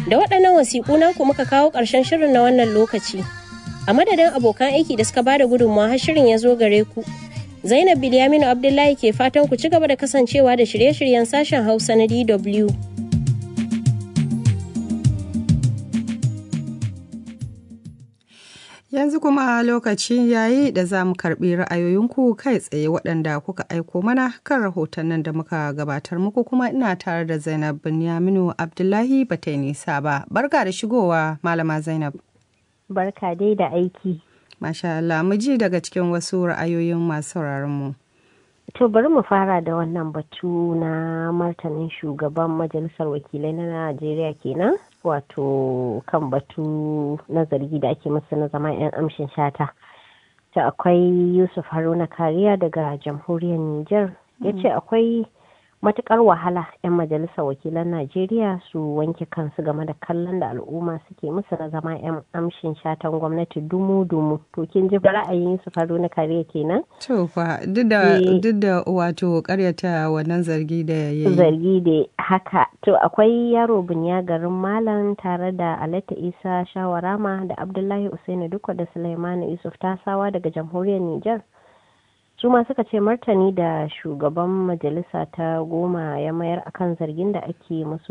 Da waɗannan wasiƙu naku muka kawo ƙarshen shirin na wannan lokaci. A madadin abokan aiki da suka ba da gudunmawa har shirin ya zo gare ku. Zainab Bilyaminu Abdullahi ke fatan ku ci gaba da kasancewa da shirye-shiryen sashen Hausa na DW. Yanzu kuma lokaci yayi da za mu karɓi ra'ayoyinku kai tsaye waɗanda kuka aiko mana kan rahotannin da muka gabatar muku kuma ina tare da Zainab Binyaminu Abdullahi ba ta yi nisa ba. Barka da shigowa Malama Zainab. Barka dai da aiki. Masha Allah, mu ji daga cikin wasu ra'ayoyin masu mu. To bari mu fara da wannan batu na martanin shugaban majalisar wakilai na Najeriya kenan wato kan batu na zargi da ake masa na zama 'yan amshin shata. Ta akwai Yusuf Haruna Kariya daga jamhuriyar Nijar ya ce akwai matukar wahala 'yan majalisar wakilan Najeriya su wanke kansu game da kallon da al'umma suke musu na zama 'yan amshin shatan gwamnati dumu-dumu. To kin ji ra'ayin Yusuf Haruna Kariya kenan? To fa duk da duk da wato karyata wannan zargi da ya yi. Zargi da haka. To akwai yaro bunya garin Malam tare da Alata Isa Shawarama da Abdullahi Usaini Dukwa da Sulaimanu Yusuf Tasawa daga jamhuriyar Nijar. su ma suka ce martani da shugaban majalisa ta goma ya mayar akan zargin da ake musu